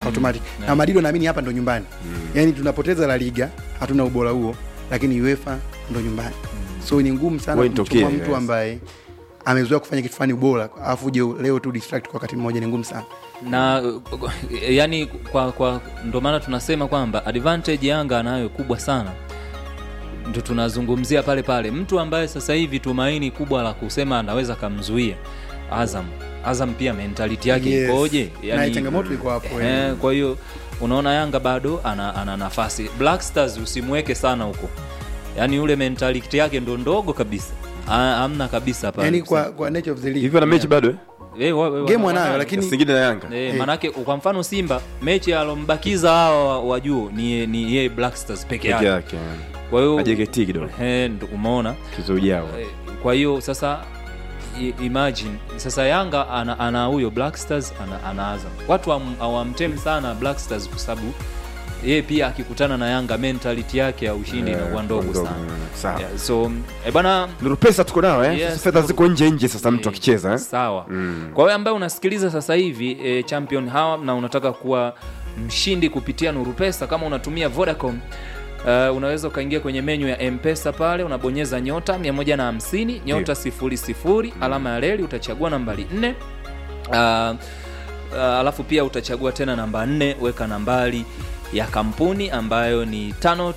automatic Yeah. na Madrid naamini hapa ndo nyumbani yani tunapoteza La Liga hatuna ubora huo lakini UEFA ndo nyumbani so ni ngumu sana Point kumchukua okay, mtu yes. ambaye amezoea kufanya kitu fulani bora alafu uje leo tu distract kwa wakati mmoja ni ngumu sana na uh, yani kwa, kwa ndo maana tunasema kwamba advantage Yanga anayo kubwa sana ndo tunazungumzia pale pale mtu ambaye sasa hivi tumaini kubwa la kusema anaweza kamzuia Azam Azam pia mentality yake Yes. ikoje na changamoto iko hapo eh, kwa hiyo unaona Yanga bado ana, ana nafasi Black Stars usimweke sana huko yaani yule mentality yake ndo ndogo kabisa Ha- hamna kabisa pale yani kwa, kwa nature of the league hivyo na mechi bado eh? Eh, wa- wa- game wa- wanayo wa- lakini Singida na Yanga Eh, manake kwa mfano Simba mechi alombakiza hawa wa- wa juu ni ni yeye Black Stars peke peke yake. yake Kwa hiyo na JKT kidogo eh, ndo umeona. mchezo ujao Eh, Kwa hiyo sasa i- imagine sasa Yanga ana, ana huyo Black Stars ana, ana Azam. Watu hawam- hawamtemi sana Black Stars kwa sababu yeye pia akikutana na Yanga mentality yake ya ushindi inakuwa ndogo sana. sawa Yeah, so eh, bana nuru pesa tuko nao eh? Yes, Sasa fedha Nuru- ziko nje nje sasa mtu Eh, akicheza eh? sawa Mm. kwa wewe ambaye unasikiliza sasa hivi e, champion hawa na unataka kuwa mshindi kupitia nuru pesa kama unatumia vodacom Uh, unaweza ukaingia kwenye menyu ya mpesa pale unabonyeza nyota 150 nyota 00 alama ya reli utachagua nambari 4 uh, uh, alafu pia utachagua tena namba 4 weka nambari ya kampuni ambayo ni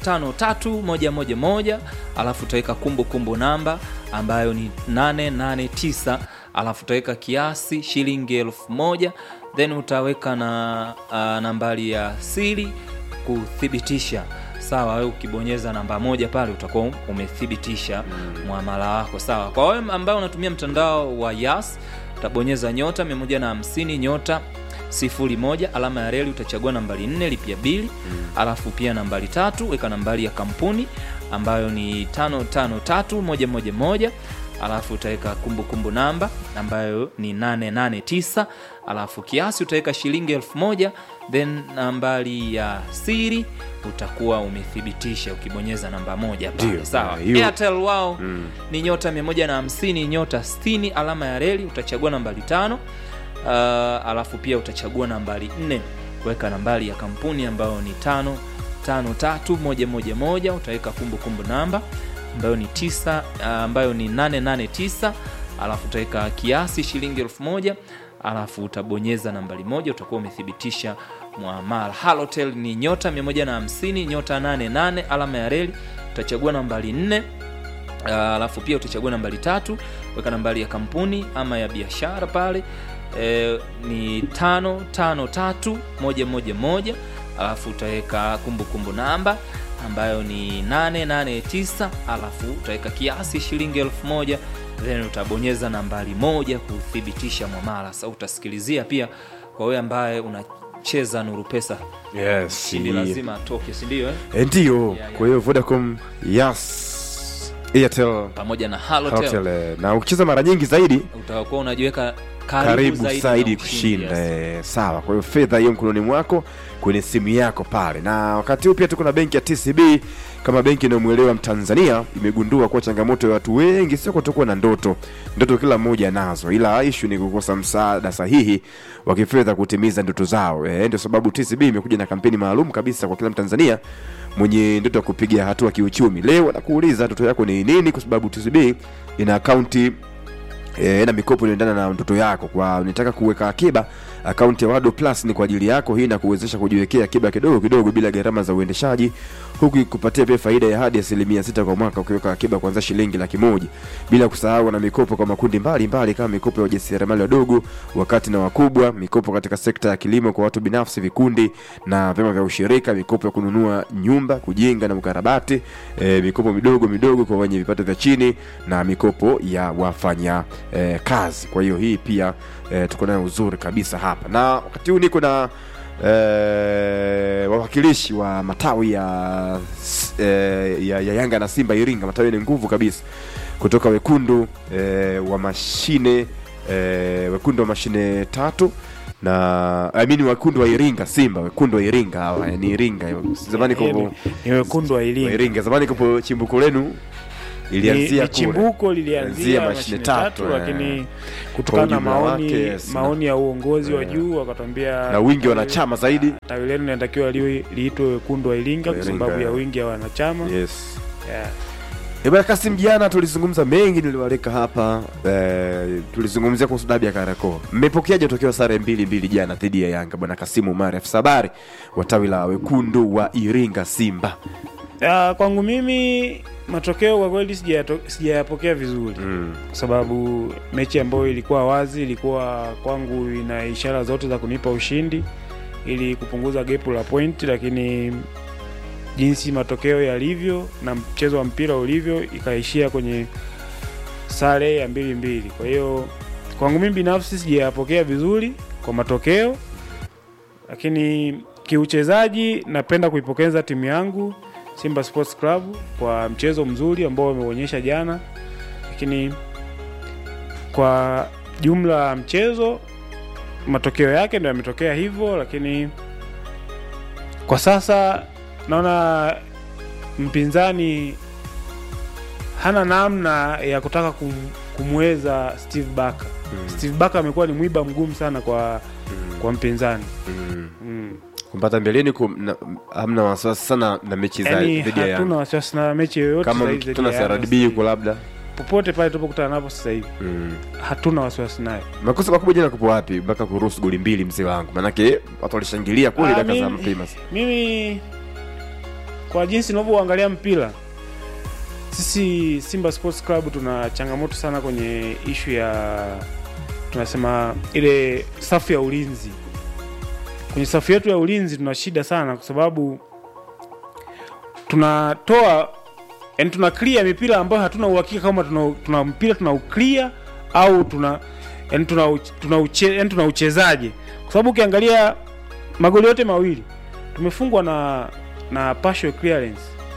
553111 alafu utaweka kumbukumbu namba ambayo ni 889 alafu utaweka kiasi shilingi elfu moja then utaweka na uh, nambari ya siri kuthibitisha sawa wewe ukibonyeza namba moja pale utakuwa umethibitisha mwamala wako sawa kwa wewe ambaye unatumia mtandao wa yas utabonyeza nyota 150 nyota sifuri moja alama ya reli utachagua nambari nne lipia bili alafu pia nambari tatu weka nambari ya kampuni ambayo ni tano tano tatu moja moja moja alafu utaweka kumbukumbu namba ambayo ni 889 alafu kiasi utaweka shilingi elfu moja then nambari ya siri utakuwa umethibitisha ukibonyeza namba moja pale Ndio, sawa eh, hiyo- airtel wao ni nyota 150 nyota 60 alama ya reli utachagua nambari tano uh, alafu pia utachagua nambari nne kuweka nambari ya kampuni ambayo ni tano tano tatu moja moja moja utaweka kumbukumbu namba ambayo ni tisa uh, ambayo ni 889 alafu utaweka kiasi shilingi elfu moja alafu utabonyeza nambari moja utakuwa umethibitisha mwamala halotel ni nyota 150 nyota 88 alama ya reli utachagua nambari 4 Uh, alafu pia utachagua nambari tatu weka nambari ya kampuni ama ya biashara pale e, ni tano tano tatu moja moja moja alafu utaweka kumbukumbu namba ambayo ni 889 alafu utaweka kiasi shilingi elfu moja then utabonyeza nambari moja kuthibitisha mwamala sa utasikilizia pia kwa wewe ambaye unacheza nuru pesa yes shindi lazima atoke sindio eh? Eh, ndio yeah. kwa hiyo vodacom yes airtel pamoja na halotel Halotel, eh, na ukicheza mara nyingi zaidi utakuwa unajiweka karibu, karibu zaidi, zaidi na ushindi, kushinda yes. eh, sawa kwa hiyo fedha hiyo mkononi mwako kwenye simu yako pale na wakati huu pia tuko na benki ya tcb kama benki inayomwelewa mtanzania imegundua kuwa changamoto ya watu wengi sio kutokuwa na ndoto ndoto kila mmoja anazo ila ishu ni kukosa msaada sahihi wa kifedha kutimiza ndoto zao eh, ndio sababu tcb imekuja na kampeni maalum kabisa kwa kila mtanzania mwenye ndoto ya kupiga hatua kiuchumi leo anakuuliza ndoto yako ni nini kwa sababu tcb ina akaunti e, na mikopo inaendana na ndoto yako kwa unataka kuweka akiba akaunti ya wado plus ni kwa ajili yako hii inakuwezesha kujiwekea akiba kidogo kidogo bila gharama za uendeshaji huku ikupatia pia faida ya hadi asilimia sita kwa mwaka ukiweka akiba kuanzia shilingi laki moja bila kusahau na mikopo kwa makundi mbalimbali mbali, kama mikopo ya wajasiriamali wadogo wakati na wakubwa mikopo katika sekta ya kilimo kwa watu binafsi vikundi na vyama vya ushirika mikopo ya kununua nyumba kujenga na ukarabati e, mikopo midogo midogo kwa wenye vipato vya chini na mikopo ya wafanya e, kazi kwa hiyo hii pia e, tuko nayo uzuri kabisa hapa na wakati huu niko na e, wawakilishi wa matawi ya, e, ya, ya yanga na simba iringa matawi ni nguvu kabisa kutoka wekundu e, wa mashine e, wekundu wa mashine tatu na I mean wekundu wa iringa simba wekundu wa iringa hawa ni iringa zamani Eh, kopo ni wekundu wa wa Iringa. iringa zamani kopo chimbuko lenu Ilianzia ni, kule. ni chimbuko Ilianzia lilianzia mashine mashine tatu, tatu, eh. lakini kutokana na ujumla maoni wake, yes, na- maoni ya uongozi wa juu wakatwambia na wingi wa wanachama zaidi tawi lenu linatakiwa liwe- liitwe wekundu wa Iringa kwa Iringa, sababu ya yeah. wingi wa wanachama yes yeah. Eh, bwana Kasim, jana tulizungumza mengi, niliwaleka hapa eh, tulizungumzia kuhusu dabi ya Kariakoo. Mmepokeaje tokeo sare mbili mbili jana dhidi ya Yanga, bwana Kasimu Umar afisa habari wa tawi la wekundu wa Iringa Simba? Uh, kwangu mimi matokeo kwa kweli sijayato- sijayapokea vizuri Mm. kwa sababu mechi ambayo ilikuwa wazi ilikuwa kwangu ina ishara zote za kunipa ushindi ili kupunguza gepu la point, lakini jinsi matokeo yalivyo na mchezo wa mpira ulivyo ikaishia kwenye sare ya mbili mbili. Kwa hiyo kwangu mimi binafsi sijayapokea vizuri kwa matokeo, lakini kiuchezaji napenda kuipokeza timu yangu Simba Sports Club kwa mchezo mzuri ambao wameonyesha jana, lakini kwa jumla ya mchezo matokeo yake ndio yametokea hivyo, lakini kwa sasa naona mpinzani hana namna ya kutaka kum, kumweza Steve Barker. Steve Barker amekuwa ni mwiba mgumu sana kwa kwa mpinzani Mm. mm. Kumpata mbeleni kum, na, hamna wasiwasi sana na mechi za Yani dhidi ya hatuna Yanga, wasiwasi na mechi yoyote kama zaidi dhidi tuna ya Yanga CRDB sasa hivi. yuko labda popote pale tupokutana napo sasa hivi mm. hatuna wasiwasi naye. makosa makubwa jana kupo wapi mpaka kuruhusu goli mbili mzee wangu? Manake watu walishangilia kule Ah, dakika za mimi- mapema. Mimi kwa jinsi ninavyoangalia mpira, sisi Simba Sports Club tuna changamoto sana kwenye ishu ya tunasema ile safu ya ulinzi. Kwenye safu yetu ya ulinzi tuna shida sana, kwa sababu tunatoa yani, tuna clear mipira ambayo hatuna uhakika kama tuna, tuna mpira tuna clear au tuna yani tuna, uch- tuna, uche, yani tuna uchezaje, kwa sababu ukiangalia magoli yote mawili tumefungwa na na partial clearance.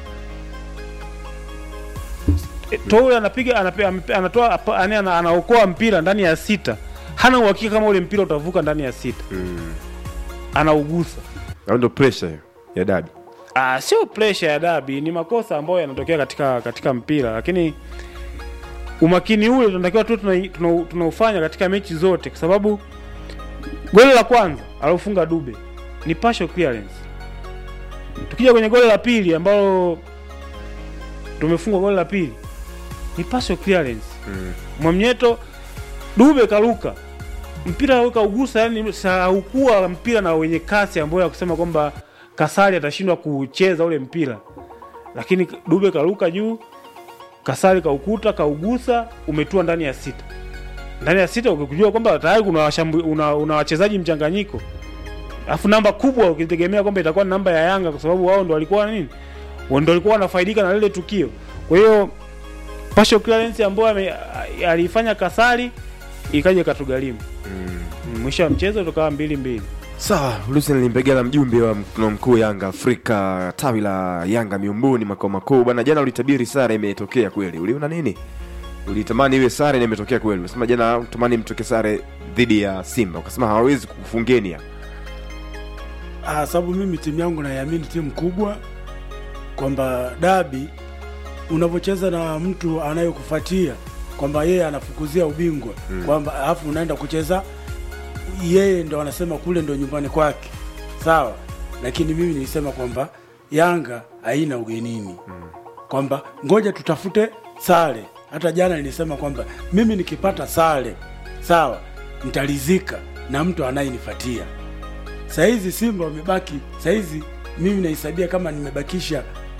E, Toure anapiga anape- amepe- anatoa apa- yani ana- anaokoa mpira ndani ya sita, hana uhakika kama ule mpira utavuka ndani ya sita, Mm. anaugusa. Au ndo pressure hiyo ya dabi. Ah, sio pressure ya dabi, ni makosa ambayo yanatokea katika katika mpira, lakini umakini ule tunatakiwa tu tunaufanya tuna, tunaufanya katika mechi zote, kwa sababu goli la kwanza alofunga Dube ni partial clearance. Tukija kwenye goli la pili ambalo tumefungwa goli la pili ni partial clearance. Mm. Mwamnyeto Dube karuka mpira kaugusa, yani haukuwa mpira na wenye kasi ambayo ya kusema kwamba Kasari atashindwa kucheza ule mpira, lakini Dube karuka juu, Kasari kaukuta, kaugusa, umetua ndani ya sita. Ndani ya sita ukijua kwamba tayari kuna washambu, una, una wachezaji mchanganyiko, alafu namba kubwa ukitegemea kwamba itakuwa ni namba ya Yanga kwa sababu wao ndo walikuwa nini, wao ndo walikuwa wanafaidika na lile tukio. Kwa hiyo partial clearance ambayo ame- aliifanya Kasari ikaja ikatugharimu. Mm. Mwisho wa mchezo tukawa mbili mbili. Sawa, Lucien Limbegela, mjumbe wa mkutano mkuu Yanga Afrika, tawi la Yanga miumbuni makao makuu. Bwana, jana ulitabiri sare, imetokea kweli. Uliona nini? Ulitamani iwe sare na imetokea kweli. Unasema jana utamani mtoke sare dhidi ya Simba, ukasema hawawezi kukufungeni hapa. Ah, sababu mimi timu yangu naiamini timu kubwa, kwamba dabi unavyocheza na mtu anayekufuatia kwamba yeye anafukuzia ubingwa Mm. kwamba alafu unaenda kucheza yeye ndo anasema kule ndo nyumbani kwake, sawa. Lakini mimi nilisema kwamba Yanga haina ugenini kwamba ngoja tutafute sare. Hata jana nilisema kwamba mimi nikipata sare sawa, nitalizika na mtu anayenifuatia. Sahizi Simba wamebaki, sahizi mimi nahesabia kama nimebakisha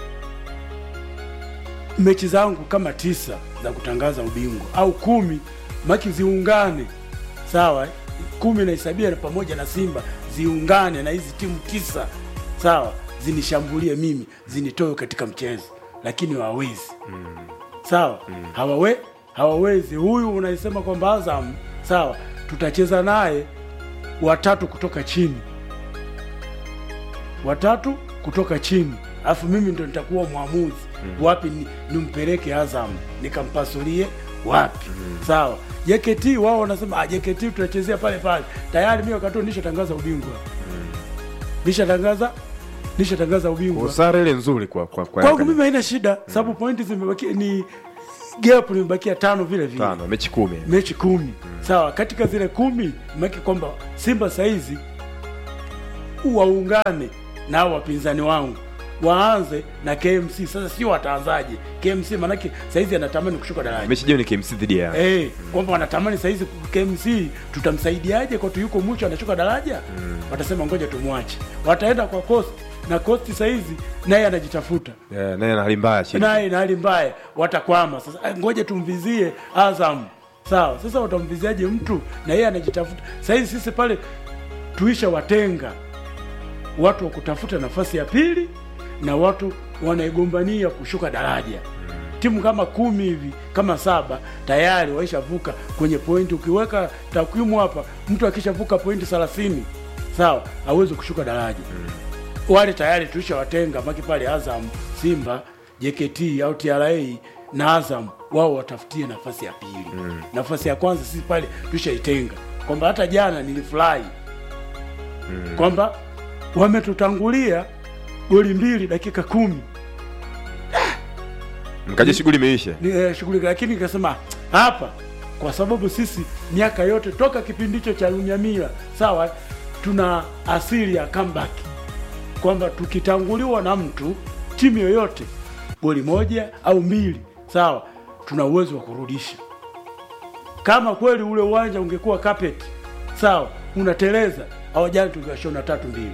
mechi zangu kama tisa za kutangaza ubingwa au kumi, maki ziungane, sawa. Kumi nahesabia na pamoja na Simba ziungane na hizi timu tisa, sawa, zinishambulie mimi, zinitoe katika mchezo, lakini hawawezi sawa hawawe hawawezi. Huyu unaisema kwamba Azam sawa, tutacheza naye watatu kutoka chini, watatu kutoka chini, alafu mimi ndo nitakuwa mwamuzi wapi ni, nimpeleke Azam nikampasulie wapi sawa. JKT wao wanasema ah, JKT tutachezea pale pale. Tayari mimi wakati huo nishatangaza ubingwa, nishatangaza nishatangaza ubingwa Kwa sare ile nzuri kwa kwa kwa kwangu Yanga. mimi haina shida sababu pointi zimebaki ni gap limebakia tano vile vile tano mechi kumi mechi kumi sawa katika zile kumi maki kwamba simba saizi waungane na hao wapinzani wangu waanze na kmc sasa sio wataanzaje kmc manake saizi anatamani kushuka daraja mechi jeo ni KMC dhidi ya Eh, kwamba wanatamani saizi KMC tutamsaidiaje kwa tu yuko mwisho anashuka daraja watasema ngoja tumwache wataenda kwa cost na cost saizi naye anajitafuta Eh, naye ana hali mbaya chini naye na hali mbaya watakwama sasa ah, ngoja tumvizie azam sawa sasa watamviziaje mtu na yeye anajitafuta saizi sisi pale tuisha watenga watu wa kutafuta nafasi ya pili na watu wanaigombania kushuka daraja timu kama kumi hivi kama saba tayari waishavuka kwenye pointi ukiweka takwimu hapa mtu akishavuka pointi thelathini sawa hawezi kushuka daraja wale tayari tulishawatenga maki pale Azam, Simba, JKT au TRA na Azam, wao watafutie nafasi ya pili mm. nafasi ya kwanza sisi pale tulishaitenga, kwamba hata jana nilifurahi mm. kwamba wametutangulia goli mbili dakika kumi mkaje shughuli imeisha ni eh, shughuli, lakini nikasema hapa, kwa sababu sisi miaka yote toka kipindi hicho cha Lunyamila, sawa, tuna asili ya comeback, kwamba tukitanguliwa na mtu timu yoyote goli moja au mbili, sawa, tuna uwezo wa kurudisha. Kama kweli ule uwanja ungekuwa carpet, sawa, unateleza au jana tungewashona tatu mbili,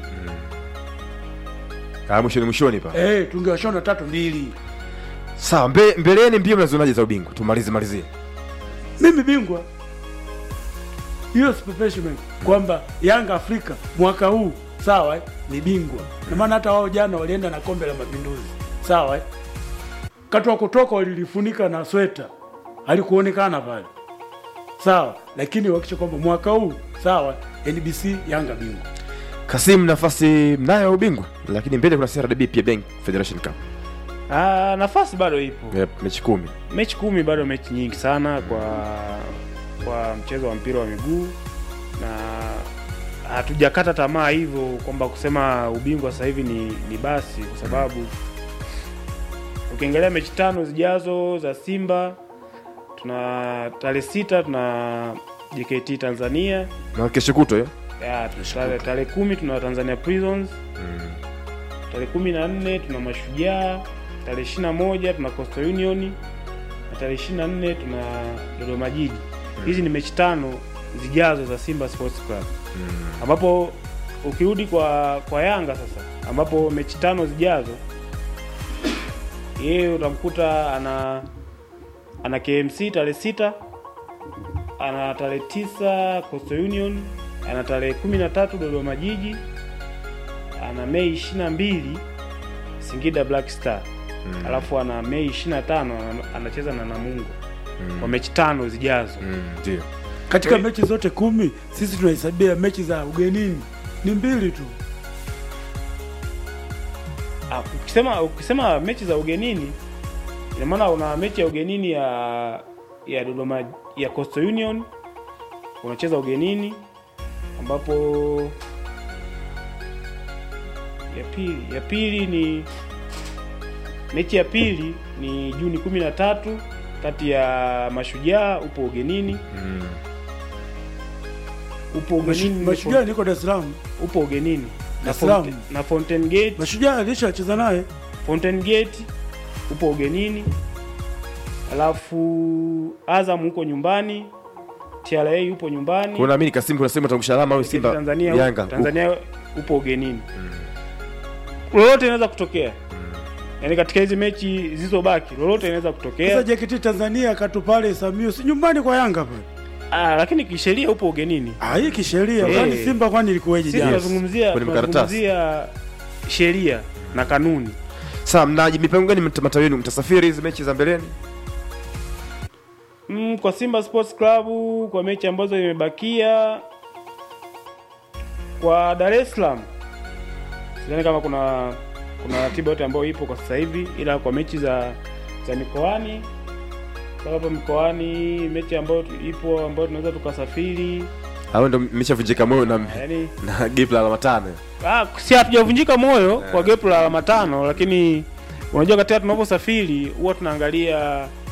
Ah, mwishoni mwishoni pa eh, tungewashona tatu mbili. sawa mbe, mbeleni mbio mnazionaje za ubingwa tumalize malizie mimi bingwa hiyo specimen kwamba Yanga Afrika mwaka huu sawa eh, ni bingwa na maana hata wao jana walienda na kombe la mapinduzi sawa eh. kati wa kutoka walilifunika na sweta alikuonekana pale sawa lakini wakisha kwamba mwaka huu sawa NBC Yanga bingwa Kasim nafasi mnayo ya ubingwa lakini mbele kuna CRDB pia Bank Federation Cup Ah, nafasi bado ipo yep, mechi kumi mechi kumi bado mechi nyingi sana kwa kwa mchezo wa mpira wa miguu na hatujakata tamaa hivyo kwamba kusema ubingwa sasa hivi ni, ni basi kwa sababu ukiangalia mechi tano zijazo za Simba tuna tarehe sita tuna JKT Tanzania na kesho kutwa hiyo ya, tarehe tarehe kumi tuna Tanzania Prisons tarehe kumi na nne tuna Mashujaa, tarehe ishirini na moja tuna Coastal Union na tarehe ishirini na nne tuna Dodoma Jiji. Hizi ni mechi tano zijazo za Simba Sports Club, ambapo ukirudi kwa kwa Yanga sasa, ambapo mechi tano zijazo yeye utamkuta ana ana KMC tarehe sita ana tarehe tisa Coastal Union ana tarehe kumi na tatu Dodoma Jiji ana Mei 22 Singida Black Star Mm. alafu ana Mei 25 ana- anacheza na Namungo kwa mechi tano zijazo. Mm, ndio katika Eh. mechi zote kumi sisi tunahesabia mechi za ugenini ni mbili tu Ah, ukisema ukisema mechi za ugenini ina maana una mechi ya ugenini ya ya Dodoma ya Coastal Union unacheza ugenini ambapo ya pili ya pili ni mechi ya pili ni Juni 13 kati ya Mashujaa upo ugenini Mm. upo ugenini mashujaa niko Dar es Salaam upo ugenini na, Dar es Salaam. Fonte, na Fountain Gate mashujaa alishacheza naye Fountain Gate upo ugenini, alafu Azam huko nyumbani, TRA yupo nyumbani, Kwa naamini Kasim kuna sehemu atangusha alama au Simba Tanzania, Yanga Tanzania upo ugenini. Lolote inaweza kutokea, yaani katika hizi mechi zilizobaki lolote inaweza sasa kutokea. JKT Tanzania katu pale Samio si nyumbani kwa Yanga pale Ah, lakini kisheria upo ugenini. ah hii kisheria Eh. kwani Simba kwani ilikuwaje Sisi jana tunazungumzia Kwenye makaratasi. tunazungumzia sheria na kanuni. Sawa, mnaji mipango gani mta- matawi yenu mtasafiri hizi mechi za mbeleni? Mm, kwa Simba Sports Club kwa mechi ambazo imebakia kwa Dar es Salaam sidhani kama kuna kuna ratiba yote ambayo ipo kwa sasa hivi, ila kwa mechi za za mikoani kwa hapa mikoani, mechi ambayo tu- ipo ambayo tunaweza tukasafiri, Hao ndio mmeshavunjika moyo na yani na gap la alama tano. ah, si hatujavunjika moyo kwa gepu la alama tano, lakini unajua katika tunavyosafiri huwa tunaangalia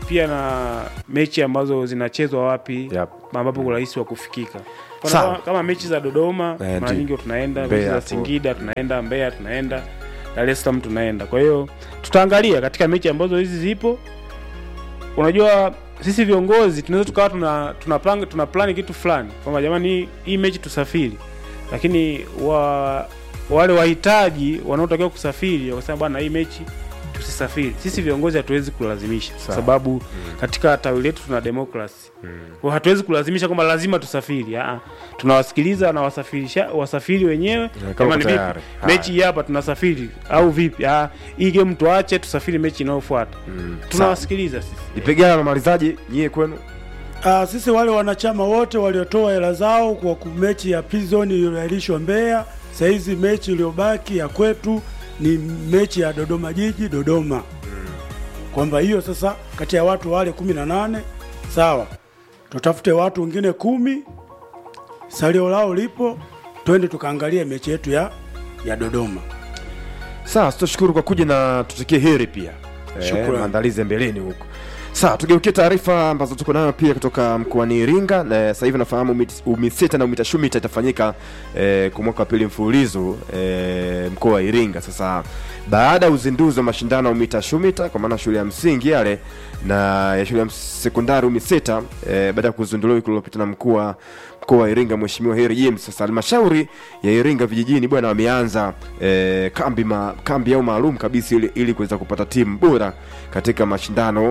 pia na mechi ambazo zinachezwa wapi Yep. ambapo urahisi wa kufikika Kwa Sawa. kama, kama mechi za Dodoma Eh, mara ndio. nyingi tunaenda Mbeya mechi za hapo. Singida tunaenda Mbeya tunaenda Dar es Salaam tunaenda kwa hiyo tutaangalia katika mechi ambazo hizi zipo unajua sisi viongozi tunaweza tukawa tuna tuna plan, tuna plani kitu fulani kwamba jamani hii- hii mechi tusafiri lakini wa wale wahitaji wanaotakiwa kusafiri wakasema bwana hii mechi tusisafiri sisi viongozi hatuwezi kulazimisha kwa Sawa. sababu katika tawi letu tuna demokrasi kwa hatuwezi kulazimisha kwamba lazima tusafiri Aa, tunawasikiliza na wasafirisha wasafiri wenyewe kama Jamani, uko vipi? tayari. Haya. mechi hii hapa tunasafiri au vipi Aa, hii game tuache tusafiri mechi inayofuata tunawasikiliza sisi ipigana na malizaji nyie kwenu Ah, sisi wale wanachama wote waliotoa hela zao kwa ku- mechi ya Prison iliyoahirishwa Mbeya, saizi mechi iliyobaki ya kwetu ni mechi ya Dodoma Jiji Dodoma, kwamba hiyo sasa kati ya watu wale kumi na nane sawa, tutafute watu wengine kumi, salio lao lipo, twende tukaangalia mechi yetu ya ya Dodoma. sawa tushukuru kwa kuja na tutakie heri pia Shukrani. eh, maandalizi ya mbeleni huko sawa tugeukie taarifa ambazo tuko nayo pia kutoka mkoani iringa na sasa hivi nafahamu umit- umiseta na umitashumita itafanyika eh, kwa mwaka wa pili mfululizo eh, mkoa wa iringa sasa baada ya uzinduzi wa mashindano ya umitashumita kwa maana shule ya msingi yale na ya shule ya ms- sekondari umiseta eh, baada ya kuzinduliwa wiki iliyopita na mkuu wa mkoa wa Iringa Mheshimiwa Heri James. Sasa halmashauri ya Iringa vijijini bwana wameanza eh, kambi ma, kambi yao maalum kabisa ili, ili kuweza kupata timu bora katika mashindano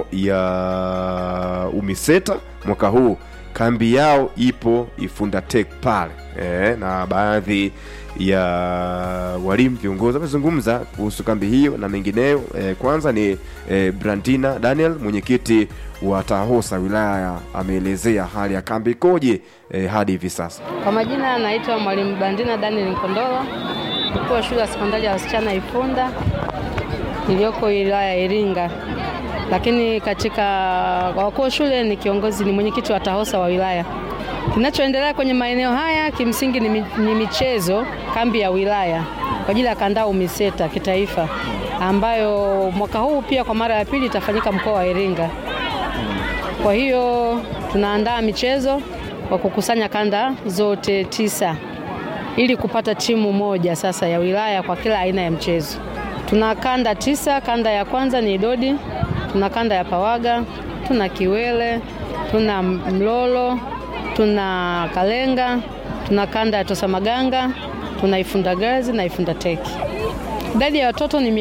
ya UMISETA mwaka huu. Kambi yao ipo Ifunda Tech pale eh, na baadhi ya walimu viongozi wamezungumza kuhusu kambi hiyo na mengineyo. Eh, kwanza ni eh, Brandina Daniel mwenyekiti wa TAHOSA wilaya ameelezea hali ya kambi ikoje eh, hadi hivi sasa. Kwa majina anaitwa Mwalimu Bandina Daniel Nkondolo, mkuu wa shule ya sekondari ya wasichana Ifunda iliyoko wilaya ya Iringa. Lakini katika wakuu wa shule ni kiongozi, ni mwenyekiti wa TAHOSA wa wilaya. Kinachoendelea kwenye maeneo haya kimsingi ni, mi- ni michezo kambi ya wilaya kwa ajili ya kandaa UMISETA kitaifa ambayo mwaka huu pia kwa mara ya pili itafanyika mkoa wa Iringa. Kwa hiyo tunaandaa michezo kwa kukusanya kanda zote tisa ili kupata timu moja sasa ya wilaya kwa kila aina ya mchezo. Tuna kanda tisa. Kanda ya kwanza ni Idodi, tuna kanda ya Pawaga, tuna Kiwele, tuna Mlolo, tuna Kalenga, tuna kanda ya Tosamaganga, tuna Ifunda Girls na Ifunda Teki. Idadi ya watoto ni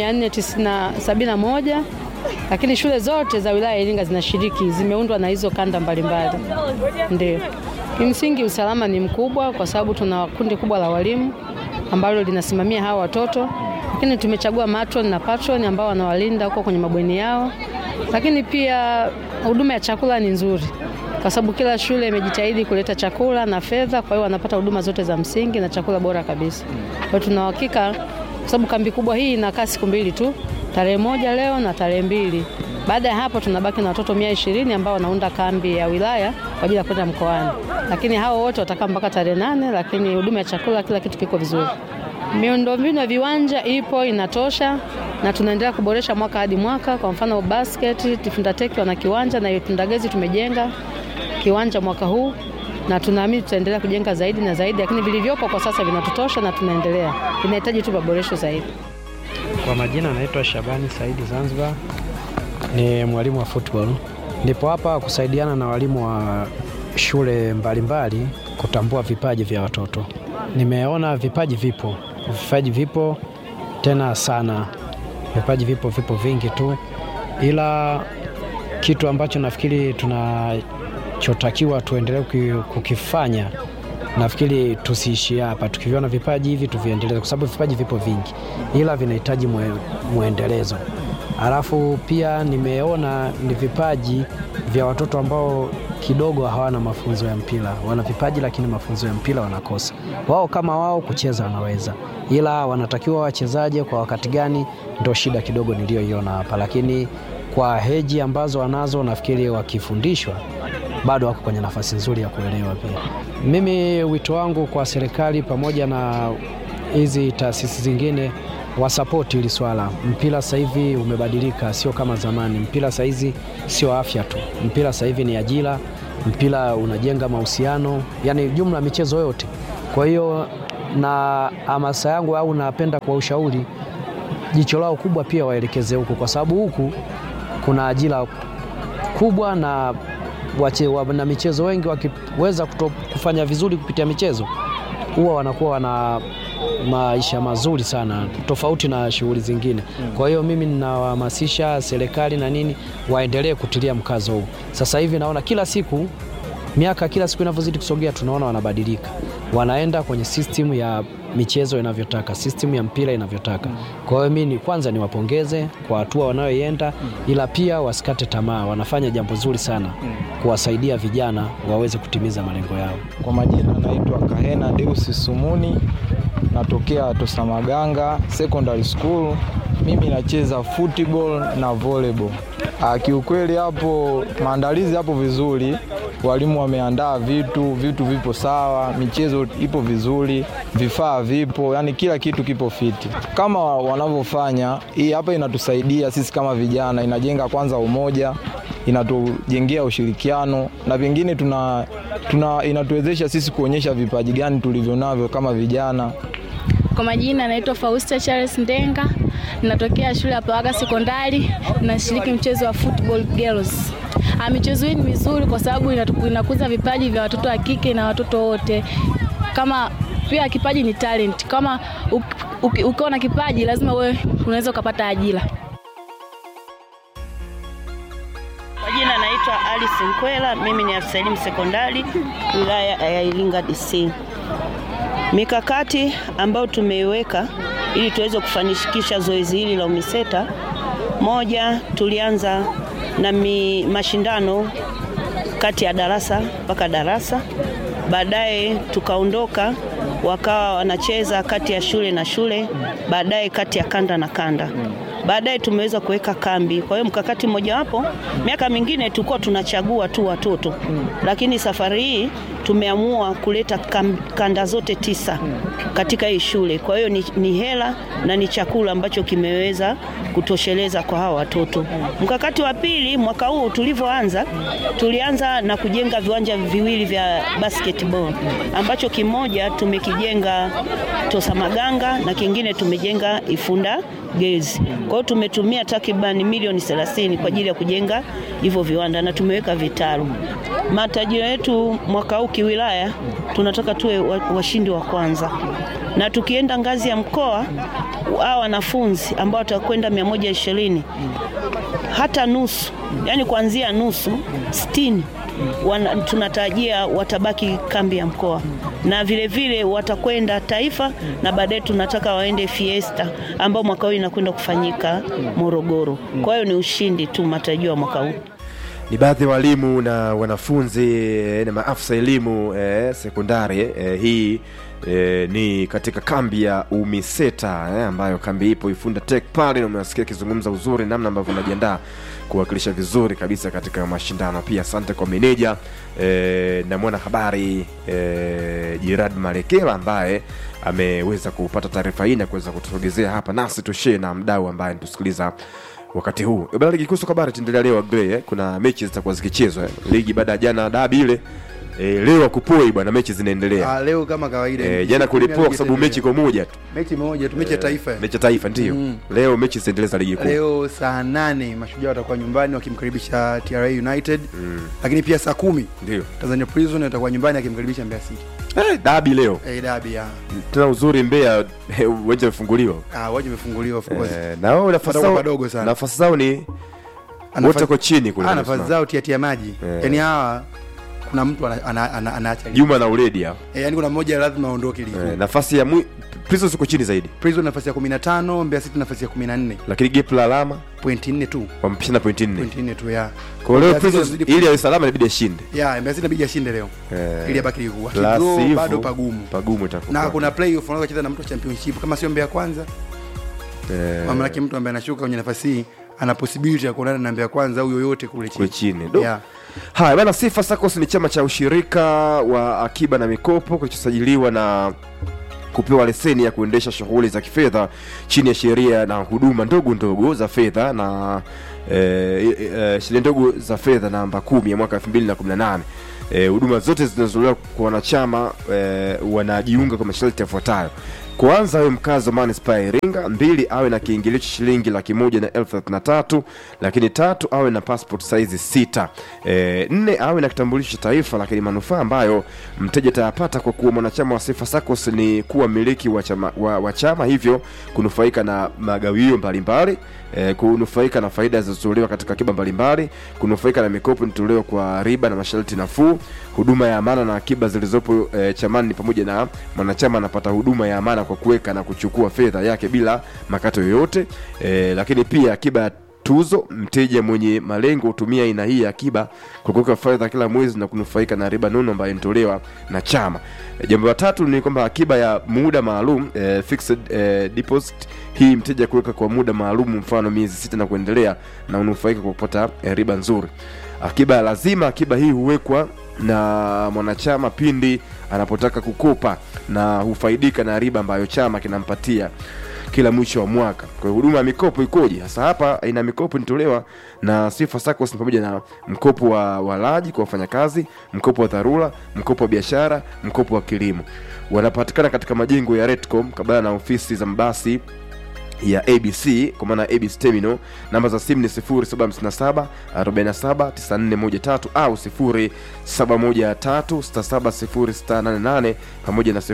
471 lakini shule zote za wilaya ya Iringa zinashiriki, zimeundwa na hizo kanda mbalimbali. Ndio kimsingi usalama ni mkubwa, kwa sababu tuna kundi kubwa la walimu ambalo linasimamia hawa watoto, lakini tumechagua matron na patron ambao wanawalinda huko kwenye mabweni yao, lakini pia huduma ya chakula ni nzuri kwa sababu kila shule imejitahidi kuleta chakula na fedha, kwa hiyo wanapata huduma zote za msingi na chakula bora kabisa. Kwa hiyo tuna uhakika, kwa sababu kambi kubwa hii inakaa siku mbili tu, tarehe moja leo na tarehe mbili. Baada ya hapo tunabaki na watoto mia ishirini ambao wanaunda kambi ya wilaya kwa ajili ya kwenda mkoani, lakini hao wote watakaa mpaka tarehe nane, lakini huduma ya chakula, kila kitu kiko vizuri. Miundombinu ya viwanja ipo inatosha, na tunaendelea kuboresha mwaka hadi mwaka. Kwa mfano basket, Tifunda Teki wana kiwanja na Ifunda Gezi tumejenga kiwanja mwaka huu, na tunaamini tutaendelea kujenga zaidi na zaidi, lakini vilivyopo kwa sasa vinatutosha na tunaendelea, vinahitaji tu maboresho zaidi. Kwa majina naitwa Shabani Saidi Zanzibar, ni mwalimu wa football. Nipo hapa kusaidiana na walimu wa shule mbalimbali kutambua vipaji vya watoto. Nimeona vipaji vipo, vipaji vipo tena sana, vipaji vipo, vipo vingi tu, ila kitu ambacho nafikiri tunachotakiwa tuendelee kuki- kukifanya nafikiri tusiishie hapa, tukiviona vipaji hivi tuviendeleze, kwa sababu vipaji vipo vingi, ila vinahitaji mwe, mwendelezo. Alafu pia nimeona ni vipaji vya watoto ambao kidogo hawana mafunzo ya mpira, wana vipaji lakini mafunzo ya mpira wanakosa. Wao kama wao kucheza wanaweza, ila wanatakiwa wachezaje kwa wakati gani, ndo shida kidogo niliyoiona hapa, lakini kwa heji ambazo wanazo nafikiri wakifundishwa bado wako kwenye nafasi nzuri ya kuelewa pia. Mimi wito wangu kwa serikali pamoja na hizi taasisi zingine wasapoti hili swala. Mpira sasa hivi umebadilika, sio kama zamani. Mpira sasa hizi sio afya tu, mpira sasa hivi ni ajira, mpira unajenga mahusiano, yani jumla michezo yote. Kwa hiyo na hamasa yangu au napenda kwa ushauri jicho lao kubwa pia waelekeze huku, kwa sababu huku kuna ajira kubwa na wache, wa, na michezo wengi wakiweza kuto, kufanya vizuri kupitia michezo huwa wanakuwa wana maisha mazuri sana tofauti na shughuli zingine. Kwa hiyo mimi ninawahamasisha serikali na nini waendelee kutilia mkazo huu. Sasa hivi naona kila siku miaka kila siku inavyozidi kusogea, tunaona wanabadilika, wanaenda kwenye system ya michezo inavyotaka, system ya mpira inavyotaka. Kwa hiyo mimi ni kwanza niwapongeze kwa hatua wanayoienda, ila pia wasikate tamaa, wanafanya jambo zuri sana kuwasaidia vijana waweze kutimiza malengo yao. Kwa majina naitwa Kahena Deusi Sumuni, natokea Tosamaganga Secondary School. Mimi nacheza football na volleyball. Ah, kiukweli hapo maandalizi hapo vizuri, walimu wameandaa vitu, vitu vipo sawa, michezo ipo vizuri, vifaa vipo, yani kila kitu kipo fiti kama wanavyofanya. Hii hapa inatusaidia sisi kama vijana, inajenga kwanza umoja inatujengea ushirikiano na pengine tuna, tuna inatuwezesha sisi kuonyesha vipaji gani tulivyo navyo kama vijana. Kwa majina naitwa Fausta Charles Ndenga, ninatokea shule ya Pawaga Sekondari, nashiriki mchezo wa football girls. Ah, michezo hii ni mizuri kwa sababu inatu- inakuza vipaji vya watoto wa kike na watoto wote. Kama pia kipaji ni talent. Kama uk- uki- ukiwa na kipaji lazima wewe unaweza ukapata ajira. Kwa jina naitwa Alice Nkwela, mimi ni afisa elimu sekondari wilaya ya Iringa DC. Mikakati ambayo tumeiweka ili tuweze kufanikisha zoezi hili la UMISETA, moja, tulianza na mi, mashindano kati ya darasa mpaka darasa, baadaye tukaondoka wakawa wanacheza kati ya shule na shule, baadaye kati ya kanda na kanda baadaye tumeweza kuweka kambi. Kwa hiyo mkakati mmojawapo, miaka mingine tulikuwa tunachagua tu watoto, lakini safari hii tumeamua kuleta kam, kanda zote tisa katika hii shule. Kwa hiyo ni, ni hela na ni chakula ambacho kimeweza kutosheleza kwa hawa watoto. Mkakati wa pili, mwaka huu tulivyoanza, tulianza na kujenga viwanja viwili vya basketball ambacho kimoja tumekijenga Tosamaganga na kingine tumejenga Ifunda Girls. Kwa hiyo tumetumia takriban milioni 30 kwa ajili ya kujenga hivyo viwanda na tumeweka vitalu. Matarajio yetu mwaka huu kiwilaya, tunataka tuwe wa- washindi wa kwanza, na tukienda ngazi ya mkoa, hao wanafunzi ambao watakwenda 120 hata nusu, yani kuanzia nusu sitini wana, tunatarajia watabaki kambi ya mkoa na vile vile watakwenda taifa na baadaye tunataka waende fiesta ambao mwaka huu inakwenda kufanyika Morogoro. Kwa hiyo ni ushindi tu matarajio ya mwaka huu. ni baadhi ya walimu na wanafunzi eh, na maafisa elimu eh, sekondari eh, hii eh, ni katika kambi ya umiseta eh, ambayo kambi ipo ifunda tek pale na umewasikia akizungumza uzuri namna ambavyo unajiandaa kuwakilisha vizuri kabisa katika mashindano pia asante kwa meneja eh, na mwana habari eh, jirad malekela ambaye ameweza kupata taarifa hii na kuweza kutusogezea hapa nasi tushee na mdau ambaye tusikiliza wakati huu bana ligi kuu soka bara itaendelea leo Agrey, eh. kuna mechi zitakuwa zikichezwa eh. ligi baada ya jana dabi ile eh, leo akupoi bwana mechi zinaendelea Ah, leo kama kawaida eh, jana kulipoa kwa sababu mechi kwa moja tu mechi moja tu mechi ya taifa mechi ya taifa ndio Mm. leo mechi zitaendeleza ligi kuu leo saa nane mashujaa watakuwa nyumbani wakimkaribisha TRA United lakini pia saa kumi ndio Tanzania Prison atakuwa nyumbani akimkaribisha Mbeya City eh, dabi leo eh, dabi ya tena uzuri Mbeya eh, uwanja umefunguliwa ah, waje umefunguliwa of course eh, na wao nafasi Padogo zao padogo sana. nafasi zao ni Ana wote nafasi- ko chini kule ah, Dar es nafasi Salaam. zao tiatia maji Eh. yani hawa kuna mtu ana- ana- ana- anaacha ligi. Juma na Uledi hao eh, yani kuna mmoja lazima aondoke ligi eh, nafasi ya mwi... Prisons uko chini zaidi Prison nafasi ya 15 Mbeya City nafasi ya 14 lakini gap la alama pointi 4 tu wamepishana pointi nne pointi 4 tu ya kwa leo Mbeya City Prisons wanazidi- ili awe salama inabidi ashinde ya Mbeya City inabidi ashinde leo Eh, ili abaki ligi kuu la Akidraw, sivyo, bado pagumu pagumu itakuwa na kuna playoff unaweza kucheza na mtu wa championship kama sio Mbeya kwanza eh, maanake mtu ambaye anashuka kwenye nafasi hii ana possibility ya kuonana na Mbeya kwanza au yoyote kule kule chini chini Do. yeah. haya bana sifa sacos ni chama cha ushirika wa akiba na mikopo kilichosajiliwa na kupewa leseni ya kuendesha shughuli za kifedha chini ya sheria na huduma ndogo ndogo za fedha na eh, eh, sheria ndogo za fedha namba kumi ya mwaka 2018 Eh, huduma zote zinazotolewa kwa wanachama eh, wanajiunga kwa masharti yafuatayo kwanza awe mkazi wa manispaa ya Iringa, mbili awe na kiingilio cha shilingi laki moja na elfu thelathini na tatu lakini tatu awe na passport size sita e, nne awe na kitambulisho cha taifa. Lakini manufaa ambayo mteja atayapata kwa kuwa mwanachama wa Sifa SACCOS ni kuwa mmiliki wa chama, wa, wa chama, hivyo kunufaika na magawio mbalimbali e, kunufaika na faida zilizotolewa katika akiba mbalimbali, kunufaika na mikopo inatolewa kwa riba na masharti nafuu, huduma ya amana na akiba zilizopo e, chamani ni pamoja na mwanachama anapata huduma ya amana kwa kuweka na kuchukua fedha yake bila makato yoyote e, lakini pia akiba ya tuzo mteja mwenye malengo hutumia aina hii ya akiba kwa kuweka fedha kila mwezi na kunufaika na riba nono ambayo inatolewa na chama e, jambo la tatu ni kwamba akiba ya muda maalum e, fixed e, deposit hii mteja kuweka kwa muda maalum mfano miezi sita na kuendelea na unufaika kwa kupata e, riba nzuri akiba ya lazima akiba hii huwekwa na mwanachama pindi anapotaka kukopa na hufaidika na riba ambayo chama kinampatia kila mwisho wa mwaka. Kwa hiyo huduma ya mikopo ikoje? Sasa hapa aina ya mikopo inatolewa na Sifa SACCOS ni pamoja na mkopo wa walaji kwa wafanyakazi, mkopo wa dharura, mkopo wa biashara, mkopo wa kilimo. Wanapatikana katika majengo ya Redcom kabla na ofisi za mabasi ya ABC kwa maana ABC Terminal. Namba za simu ni 0757 47 9413 au 0713 670688 pamoja na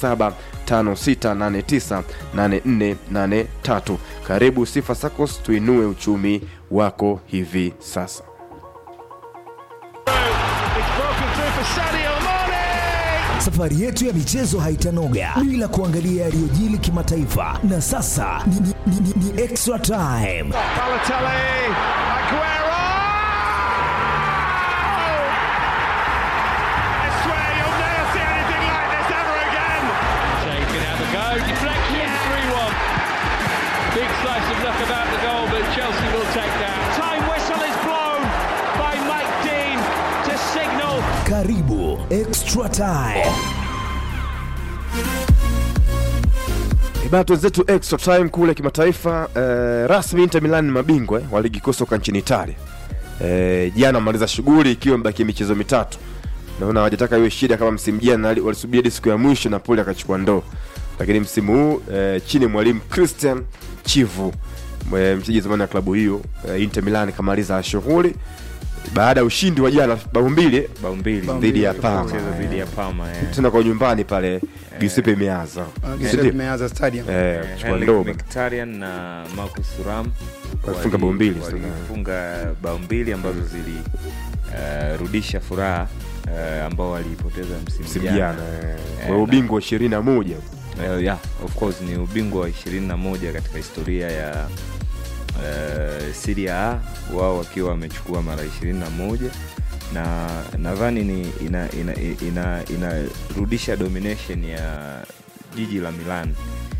0756898483. Karibu Sifa SACCOS, tuinue uchumi wako hivi sasa. Safari yetu ya michezo haitanoga bila kuangalia yaliyojili kimataifa, na sasa ni, ni, ni, ni, ni extra time. Balotelli, Aguero! I swear you'll never see anything like this ever again. Shea can have a go. Deflection, 3 1. Big slice of luck about the goal, but Chelsea will take that. Time whistle is blown by Mike Dean to signal Karibu extra time. Bana wenzetu extra time kule kimataifa eh, rasmi Inter Milan ni mabingwa eh, wa ligi kuu soka nchini Italia. Eh, jana wamaliza shughuli ikiwa imebaki michezo mitatu. Naona hawajataka iwe shida kama msimu jana wali- walisubiri hadi siku ya mwisho Napoli akachukua ndoo. Lakini msimu huu eh, chini ya mwalimu Christian Chivu eh, mchezaji zamani wa klabu hiyo eh, Inter Milan kamaliza shughuli baada ya ushindi wa jana bao mbili eh, bao mbili dhidi ya Parma. Mchezo dhidi ya Parma eh. Tena kwa nyumbani pale Giuseppe Meazza. Ah, Si Giuseppe ndio? Meazza Stadium. Eh, kuchukua Henrik ndoo bana. Mkhitaryan na Marcus Thuram Walifunga wali- bao mbili, walifunga bao mbili ambazo zilirudisha furaha eh, ambao waliipoteza msimu msimu jana. jana eh, Eh, kwa na- ubingwa wa ishirini na moja Eh, yeah, of course ni ubingwa wa 21 katika historia ya uh, Serie A wao wakiwa wamechukua mara 21 na nadhani ni inarudisha ina, ina, inarudisha domination ya jiji la Milan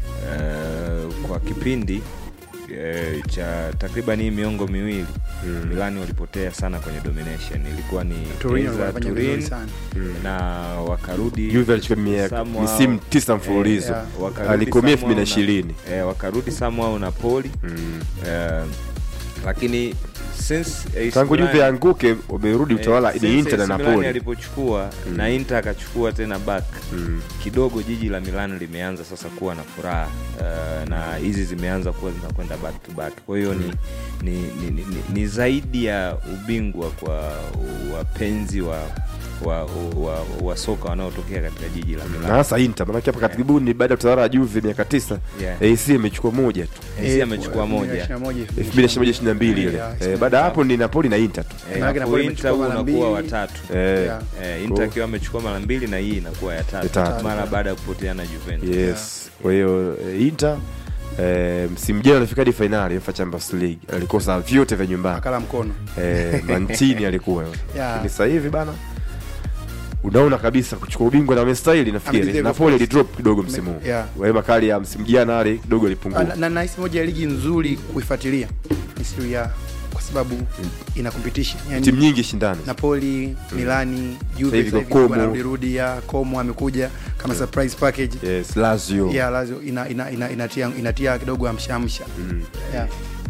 uh, kwa kipindi eh, cha takriban hii miongo miwili mm. Milan walipotea sana kwenye domination ilikuwa ni Torino Enza, walifanya Turin, vizuri sana. na wakarudi Juve alichukua mia- somehow- misimu tisa mfululizo. eh, wakarudi Alikomia somehow 2020. na- eh, wakarudi somehow Napoli eh, lakini since AC tangu Milan- Juve anguke wamerudi utawala Eh, ni since Inter na AC Milan Napoli alipochukua Mm. na Inter akachukua tena back Mm. kidogo jiji la Milan limeanza sasa kuwa na furaha uh, na hizi zimeanza kuwa zinakwenda back to back kwa hiyo ni, ni, ni, ni, ni, ni zaidi ya ubingwa kwa wapenzi wa wa, wa, wa soka wanaotokea katika jiji la na Milan hasa Inter manake hapa karibuni baada ya utawala wa Juve miaka tisa Yeah. AC imechukua moja tu AC amechukua moja 2021 ile Yeah, Eh, baada ya hapo ni Napoli na Inter tu Eh, Maanake hapo Napoli Inter imechukua mara unakuwa mbili. watatu Eh, Yeah. eh, Inter akiwa amechukua mara mbili na hii inakuwa ya tatu, Ya tatu. mara baada ya kupoteana Juventus yes kwa hiyo eh, Inter eh, msimu jana alifika hadi fainali UEFA Champions League alikosa vyote vya nyumbani akala mkono eh, Mantini alikuwa Yeah. lakini sasa hivi bana unaona kabisa kuchukua ubingwa na wamestahili nafikiri Amedeserve, Napoli of course. alidrop kidogo msimu huu Yeah. wale makali ya msimu jana ale kidogo Ah, alipungua na- na nahisi moja ya ligi nzuri kuifuatilia ni Serie A kwa sababu ina competition yani, timu nyingi shindani Napoli, Milani, Juve hivi sasa hivi Como. wanarudi ya Como amekuja kama surprise package. yes lazio Yeah, Lazio ina, ina, ina, inatia, inatia kidogo amshamsha. Yeah.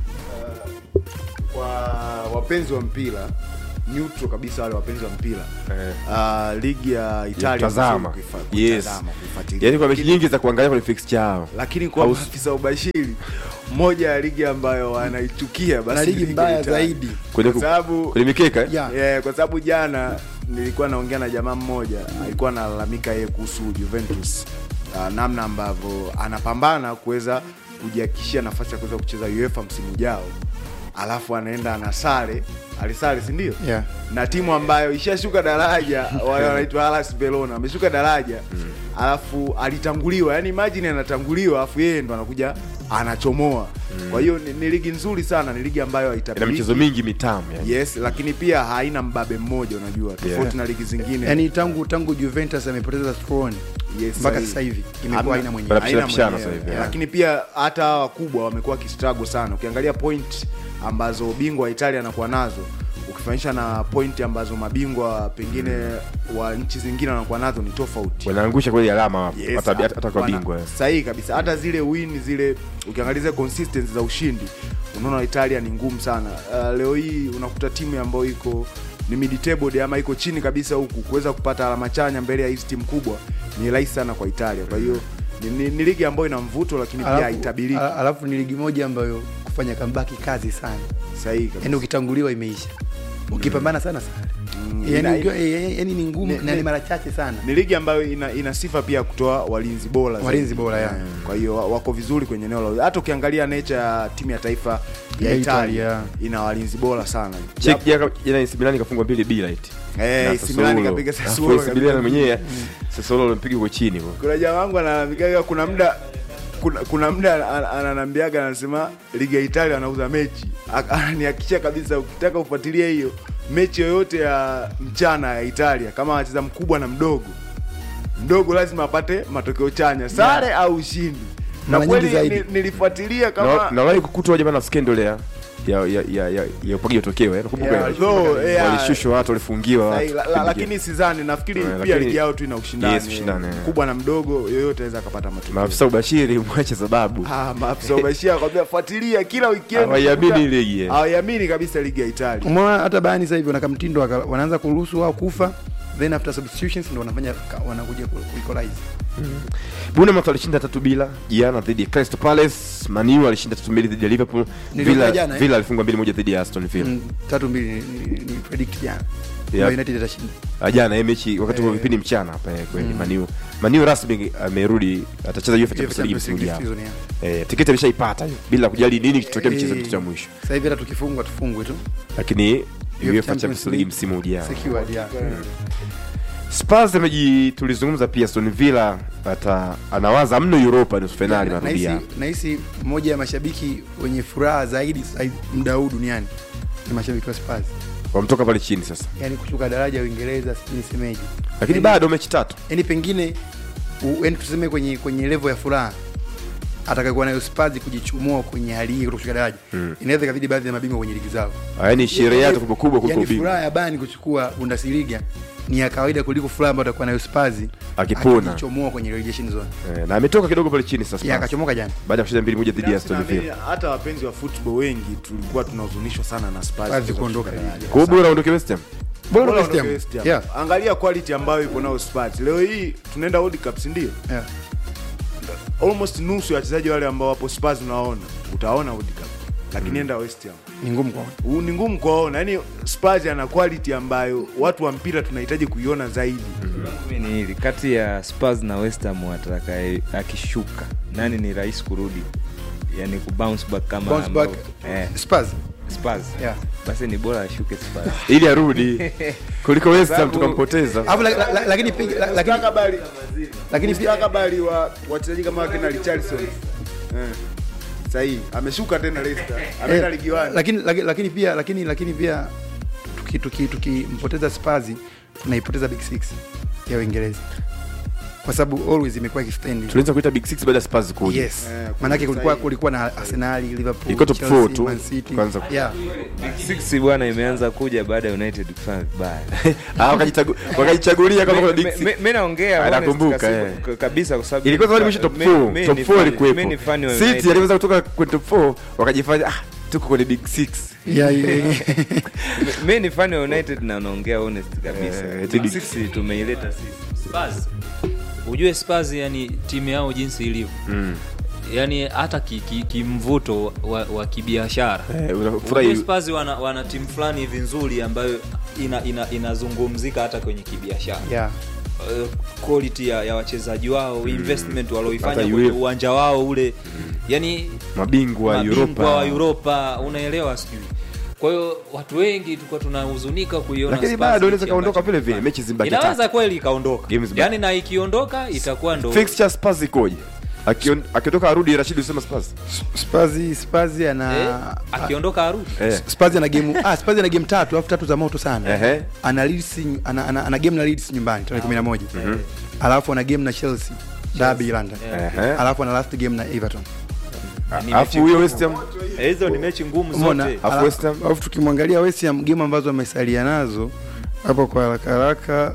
kwa wapenzi wa mpira neutral kabisa wale wapenzi wa mpira uh, ligi ya Italia tazama vizuri kuifa- yes kutazama, kuifuatilia. yani kwa mechi Lakini- nyingi za kuangalia kwenye fixture yao lakini kwa Au- maafisa ubashiri moja ya ligi ambayo wanaichukia basi Na ligi ni mbaya Italia. zaidi. Kwenye kwa ku- sababu kwenye mikeka eh? Yeah. yeah, kwa sababu jana nilikuwa naongea na jamaa mmoja alikuwa analalamika yeye kuhusu Juventus uh, namna ambavyo anapambana kuweza kujihakikishia nafasi ya kuweza kucheza UEFA msimu ujao alafu anaenda anasare alisare si ndio Yeah. na timu ambayo ishashuka daraja wale wanaitwa Hellas Verona ameshuka daraja alafu alitanguliwa yani imagine anatanguliwa alafu yeye ndo anakuja anachomoa kwa hiyo ni, ni ligi nzuri sana ni ligi ambayo ina haitabiliki michezo mingi mitamu yani. yes lakini pia haina mbabe mmoja unajua tofauti Yeah. na ligi zingine Yaani tangu tangu Juventus amepoteza throne Yes, mpaka sahihi. sasa hivi imekuwa Hamna- haina mwenyewe. Wanapishana haina pishana mwenyewe. sasa hivi, Yeah. yeah. lakini pia hata hawa wakubwa wamekuwa kistrago sana ukiangalia point ambazo bingwa wa italia anakuwa nazo ukifanisha na point ambazo mabingwa pengine wa nchi zingine wanakuwa nazo ni tofauti wanaangusha kweli alama wapo Yes, hata hata kwa wana- bingwa eh. sahihi kabisa hata zile win zile ukiangalia zile consistency za ushindi unaona italia ni ngumu sana uh, leo hii unakuta timu ambayo iko ni mid table ama iko chini kabisa huku kuweza kupata alama chanya mbele ya hizi timu kubwa ni rahisi sana kwa italia kwa hiyo ni, ni, ni ligi ambayo ina mvuto lakini pia Alafu- haitabiriki ala- Alafu ni ligi moja ambayo kufanya comeback kazi sana. sahihi kabisa Yaani ukitanguliwa imeisha. Ukipambana sana sana. ina- Yaani ukiwa- eh, yaani ni ngumu Ni- na ni ni- mara chache sana. ni ligi ambayo ina, ina sifa pia ya kutoa walinzi bora zaidi. Walinzi bora, yeah. Eh, kwa hiyo wa- wako vizuri kwenye eneo la hata ukiangalia nature ya timu ya taifa ya Ya Italia Italia. ina walinzi bora sana Check jana jana AC Milan kafungwa mbili bila eti Eh, Na AC Milan Sassuolo. ikapiga Alafu Sassuolo, AC Milan ikapiga- mwenyewe Sassuolo alimpiga kwa chini bwana. kuna jamaa wangu analalamikaga kuna muda kuna, kuna muda an- ananambiaga anasema ligi ya Italia anauza mechi Ak- ananihakikishia kabisa ukitaka ufuatilie hiyo mechi yoyote ya mchana ya Italia kama anacheza mkubwa na mdogo mdogo lazima apate matokeo chanya sare au ushindi na Mara nyingi kweli zaidi. ni- nilifuatilia Na kama na wale kukutwa jamaa na scandal ya ya ya ya ya, ya upaji matokeo eh nakumbuka Yeah, ile? though, yeah. walishushwa watu walifungiwa Sahi, watu la, la, lakini sidhani nafikiri Eh, pia lakini- ligi yao tu ina ushindani Yes, ushindani, eh. mkubwa na mdogo yoyote anaweza akapata matokeo maafisa ubashiri mwache sababu Ah, maafisa ubashia kwambia fuatilia kila weekend Hawaiamini unakuta- ligi, eh. hawaiamini kabisa ligi ya Italia Umeona hata Bayern sasa hivi wana kamtindo waka- wanaanza kuruhusu wao kufa then after substitutions ndio wanafanya ka- wanakuja ku ku- equalize. Bournemouth alishinda tatu bila jana dhidi ya Crystal Palace. Man U alishinda tatu mbili dhidi ya Liverpool. Niliona Villa jana, eh? Villa alifungwa mbili moja dhidi ya Aston Villa. Mm, tatu mbili ni, ni, ni predict jana. Yeah. Yeah. United itashinda. Ah, Jana hii mechi wakati wa Eh. vipindi mchana hapa eh, kweli Mm. Man U. Man U rasmi amerudi atacheza UEFA Champions League Champions msimu League ujao. season, yeah. Eh, tiketi ameshaipata hiyo bila kujali nini kitokea mchezo Eh, kitu cha mwisho. Sasa hivi hata tukifungwa tufungwe tu. Lakini UEFA Champions Champions League League msimu ujao. Secured, yeah. Spurs ameji tulizungumza pia Aston Villa ata anawaza mno Europa nusu finali Na- marudia. nahisi- Nahisi moja ya mashabiki wenye furaha zaidi sasa hivi muda huu duniani ni mashabiki wa Spurs. Wamtoka pale chini sasa. Yaani kushuka daraja Uingereza sijui nisemeje. Lakini Yaani- bado mechi tatu. Yaani pengine u- yaani tuseme kwenye kwenye level ya furaha atakayokuwa nayo Spurs kujichumua kwenye hali hii kutoka daraja Mm. inaweza ikabidi baadhi ya mabingwa kwenye ligi zao. Ah, yaani sherehe yake kubwa kubwa kuliko Yaani ubingwa. furaha ya Bayern kuchukua Bundesliga ni ya kawaida kuliko furaha ambayo atakuwa nayo Spurs Akipona. akijichomoa kwenye relegation zone. Eh, na ametoka kidogo pale chini sasa. Ya, akachomoka jana. Baada ya kushinda mbili moja dhidi ya Binafsi Aston naamini Villa. hata wapenzi wa football wengi tulikuwa tunahuzunishwa sana na Spurs Spurs kuweza kuondoka kushuka ligi. daraja. Kwa hiyo bora aondoke West Ham. Bora Bora West Ham. aondoke West Ham. Yeah. Angalia quality ambayo ipo nayo Spurs. Leo hii tunaenda World Cup si ndio? Yeah. Almost nusu ya wachezaji wale ambao wapo Spurs unaona, utaona World Cup. Lakini enda West Ham. Ni ngumu kwa U- Ni ngumu kuwaona. Yaani Spurs ana quality ambayo watu wa mpira tunahitaji kuiona zaidi. Mimi ni hili kati ya Spurs na West Ham atakaye akishuka nani ni rahisi kurudi yani ku bounce back kama Bounce ambao- back. eh, Spurs. Spurs Yeah. basi ni bora ashuke Spurs Ili arudi kuliko West Ham Sababu- tukampoteza. Alafu la- la- la- lakini pia- la- lakini Mustakabali lakini pia mustakabali wa wachezaji kama wakina Richarlison. Eh. Sahihi. Ameshuka tena Leicester. Ameenda Eh, ligi 1. lakini lakini lakini pia lakini lakini pia tuki tuki tukimpoteza Spurs tunaipoteza Big Six ya Uingereza. kwa sababu always imekuwa ikistendi tulianza kuita big six baada ya spurs kuja yes maanake kulikuwa kulikuwa na arsenali liverpool Ilikuwa top Chelsea, four tu, Man City. kwanza. yeah Big Six bwana imeanza kuja baada ya United kufanya vibaya. Ah, wakajichagu- wakajichagulia kama kuna big Mi- six. mi- mi naongea Ah, honest nakumbuka, kasi- eh. k- kabisa kwa sababu ilikuwa zamani mwisho top mi- 4 mi top ni 4 fan- ilikuwepo mi ni fan wa city United. aliweza kutoka kwenye top 4 wakajifanya ah tuko kwenye big six Yeah, yeah, yeah. Mi- mi ni fan wa United na naongea honest kabisa. Eh, Big Big Six tumeileta sisi. Spurs. ujue Spurs yani timu yao jinsi ilivyo mm. yani hata kimvuto ki, kimvuto wa, wa kibiashara Eh, unafurahi- Ujue Spurs wana, wana timu fulani hivi nzuri ambayo ina, ina, inazungumzika hata kwenye kibiashara yeah uh, quality ya, ya wachezaji wao investment walioifanya Hata kwenye UEFA. uwanja wao ule yani mabingwa mabingwa wa Europa Europa unaelewa sijui kwa hiyo watu wengi tulikuwa tunahuzunika kuiona lakini Spurs bado inaweza mechi kaondoka ambacho- vile vile mechi zimbaki inaweza tatu kweli ikaondoka Games back. yani na ikiondoka itakuwa ndo fixture Spurs ikoje Akion- akitoka arudi Rashid usema Spurs Spazi Spazi ana eh, akiondoka arudi eh Spazi ana game ah Spazi ana game tatu alafu tatu za moto sana Ehe. ana Leeds ana, ana, ana game na Leeds nyumbani tarehe 11 alafu ana game na Chelsea Derby London Ehe. alafu ana last game na Everton Ni alafu mechi huyo ngumu. West Ham Eh, hizo ni mechi ngumu umeona zote Alafu West Ham? alafu tukimwangalia West Ham game ambazo amesalia nazo hapo kwa haraka haraka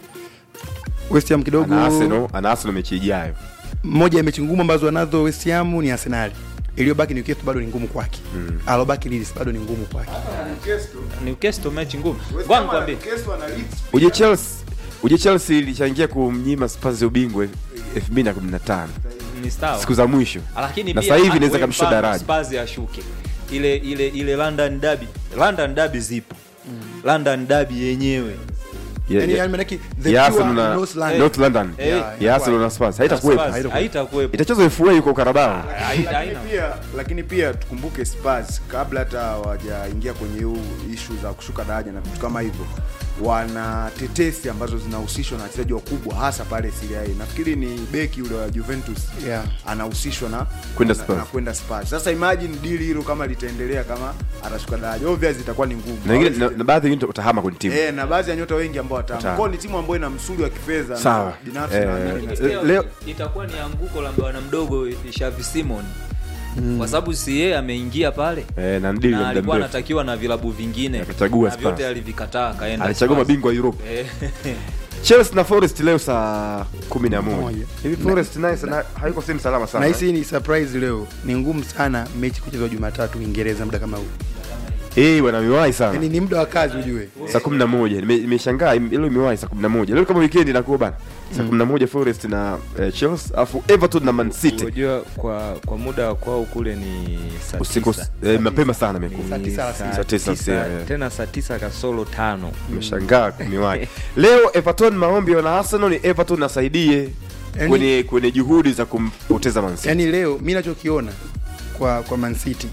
West Ham kidogo ana Arsenal ana Arsenal mechi ijayo moja ya mechi ngumu ambazo anazo West Ham ni Arsenal iliyobaki Newcastle bado ni ngumu kwake mm. alobaki Leeds bado ni ngumu kwake Newcastle mechi ngumu ngoja nikwambie uje Chelsea uje Chelsea ilichangia kumnyima Spurs ubingwa 2015 ni sawa siku za mwisho lakini na pia sasa hivi hata inaweza wewe kamshusha mfano daraja Spurs ashuke ile ile ile London derby London derby zipo London derby yenyewe Ya- yani ya- yani manake the ya pure Arsenal na North London. North London Eh, Yeah, ya Arsenal na Spurs haitakuwepo Spurs, haitakuwepo itachezwa FA yuko Carabao Haina- haina. lakini pia, lakini pia tukumbuke Spurs kabla hata hawajaingia kwenye huu ishu za kushuka daraja na vitu kama hivyo wana tetesi ambazo zinahusishwa na wachezaji wakubwa hasa pale Serie A. Nafikiri ni beki yule wa Juventus Yeah. anahusishwa na Kwenda na- Spurs. na kwenda Spurs. Sasa imagine deal hilo kama litaendelea kama atashuka daraja, obviously itakuwa ni ngumu. na wengine na, na baadhi wengine utahama kwenye timu Eh, na baadhi ya nyota wengi ambao watamu. Watamu. Kwa hiyo ni timu ambayo ina msuli wa kifedha na Sawa. binafsi Eh, naamini na- Eh, leo- itakuwa ni anguko la bwana mdogo Xavi Simon kwa sababu si yeye ameingia pale eh, na ndili na muda alikuwa mrefu anatakiwa na vilabu vingine Akachagua na vyote Spurs. alivikataa akaenda alichagua Spurs. mabingwa wa Europa Eh, Chelsea na Forest leo saa 11 Moja. hivi Forest naye sana haiko sehemu salama sana na hisi ni surprise leo ni ngumu sana mechi kuchezwa Jumatatu Uingereza muda kama huu eh bwana miwahi sana yani ni muda wa kazi ujue saa 11 Nime- nimeshangaa im- leo imewahi saa 11 leo kama weekend inakuwa bana saa 11 Forest na eh, Chelsea afu Everton na Man City Unajua kwa kwa muda wa kwao kule ni saa usiku tisa. eh, mapema sana imekuwa Saa tisa alasiri. saa tisa tisa, alasiri, eh. tena saa tisa kasoro tano nimeshangaa miwahi leo Everton maombi wana Arsenal ni Everton asaidie Yaani- kwenye kwenye juhudi za kumpoteza Man City yani leo mi nachokiona kwa kwa Man City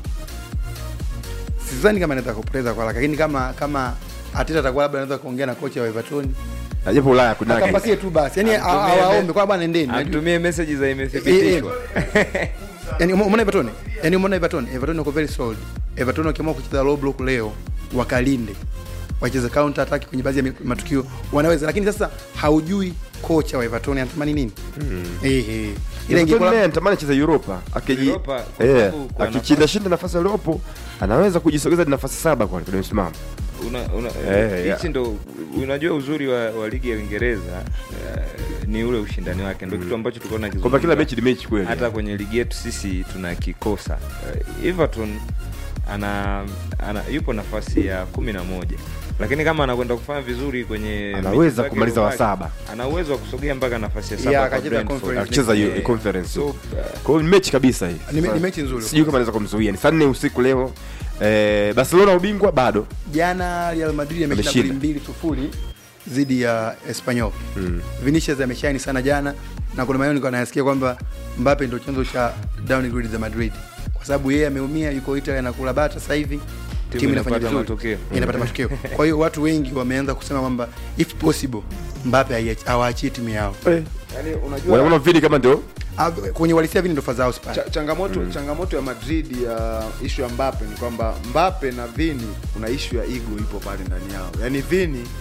sidhani kama anaweza kupoteza kwa haraka lakini kama kama Ateta atakuwa labda anaweza kuongea na kocha wa Everton Na japo Ulaya kuna akampatie tu basi yani Amtumie awaombe me- kwa bwana nendeni Najua- amtumie meseji za imethibitishwa yani ume- umeona Everton yani umeona Everton Everton wako very solid Everton wakiamua kucheza low block leo wakalinde wacheze counter attack kwenye baadhi ya mi- matukio wanaweza lakini sasa haujui kocha wa Everton anatamani nini eh eh ile Everton ingekuwa naye anatamani cheza Europa akiji Europa, kwa eh sababu kwa akichinda shinda nafasi aliyopo anaweza kujisogeza hadi nafasi saba kwa kwenye msimamo una, una, Eh, hichi ndo unajua uzuri wa, wa ligi ya Uingereza uh, ni ule ushindani wake ndo kitu ambacho tulikuwa kwamba kila tunakizungumza. mechi ni mechi kweli hata kwenye ligi yetu sisi tunakikosa uh, Everton ana, ana yupo nafasi ya kumi na moja lakini kama anakwenda kufanya vizuri kwenye Anaweza mechi zake kumaliza wa zilizobaki, saba. ana uwezo wa kusogea mpaka nafasi ya Yeah, saba kwa akacheza Brentford. conference akicheza hiyo Eh, conference so, uh, kwa hiyo ni mechi kabisa hii Ni me- ni mechi nzuri. sijui kama anaweza kumzuia ni saa nne usiku leo eh, Barcelona ubingwa bado jana Real Madrid ameshinda goli Ameshinda. mbili sufuri dhidi ya Espanyol. Mm. Vinicius ameshine sana jana na kuna maneno nilikuwa nayasikia kwamba Mbappe ndio chanzo cha downgrade za Madrid kwa sababu yeye ameumia, yuko Italy anakula bata sasa hivi timu inafanya inapata vizuri, matokeo. inapata matokeo. Kwa hiyo watu wengi wameanza kusema kwamba if possible Mbappe haiachi- hawaachie timu yao. Yaani unajua wanaona vini kama ndio Ah, Kwenye walisia vini ndo fadhao Spurs. Cha, changamoto changamoto ya Madrid ya ishu ya Mbappe ni kwamba Mbappe na Vini kuna ishu ya ego ipo pale ndani yao. Yaani Vini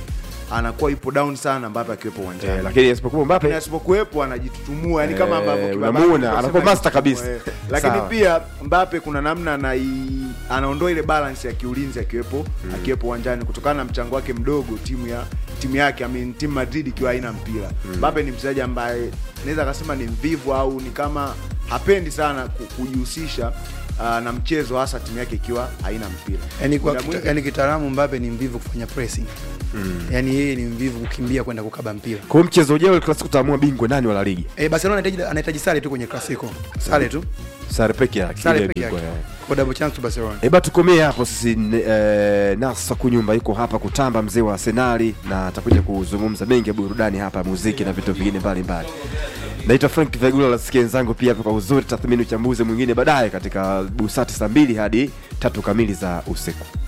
anakuwa yupo down sana Mbappe akiwepo uwanjani Eh, lakini asipokuwa Mbappe Lakini asipokuwepo anajitutumua yani kama Eh, ambavyo Kibabaki unamuona, tunasema anakuwa master anajitutumua, kabisa. eh. lakini Sawa. pia Mbappe kuna namna anai anaondoa ile balance ya kiulinzi akiwepo akiwepo uwanjani kutokana na mchango wake mdogo timu ya timu yake I mean, timu Madrid ikiwa haina mpira Mbappe ni mchezaji ambaye naweza akasema ni mvivu au ni kama hapendi sana ku- kujihusisha uh, na mchezo hasa timu yake ikiwa haina mpira yani kwa Muda kita, mwingi- yani kitaalamu Mbappe ni mvivu kufanya pressing yani yeye ni mvivu kukimbia kwenda kukaba mpira kwa hiyo mchezo ujao klasiko utaamua bingwa nani wa la ligi eh Barcelona anahitaji anahitaji sare tu kwenye klasiko sare tu sare peke yake sare ile peke yake bingwa, eh. kwa double chance to Barcelona Eba tukomee hapo sisi eh, Nasa Kunyumba yuko hapa kutamba mzee wa Arsenali na atakuja kuzungumza mengi ya burudani hapa muziki na vitu vingine mbalimbali. Naitwa Frank Vegula nasikia wenzangu pia hapa kwa uzuri tathmini uchambuzi mwingine baadaye katika busati saa mbili hadi tatu kamili za usiku.